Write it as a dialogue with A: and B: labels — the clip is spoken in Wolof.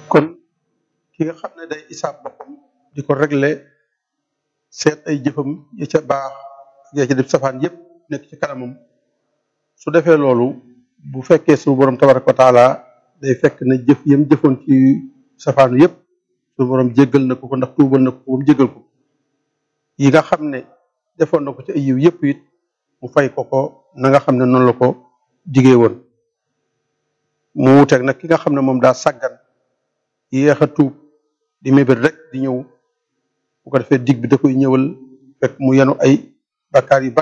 A: kon ki nga xam ne day isaab boppam di ko régler seet ay jëfam ya ca baax ya ca def safaan yépp nekk ci kanamam su defee loolu bu fekkee su borom tabaraka wa taala day fekk ne jëf yam jëfoon ci safaanu yépp su borom jéggal na ko ko ndax tuubal na ko ko ba mu jéggal ko yi nga xam ne defoon na ko ci ay yiw yépp it mu fay ko ko na nga xam ne noonu la ko digee woon mu wuteeg nag ki nga xam ne moom daa sàggan yéex a tuub di mébét rek di ñëw bu ko defee dig bi da koy ñëwal fekk mu yenu ay bakkaar yu bari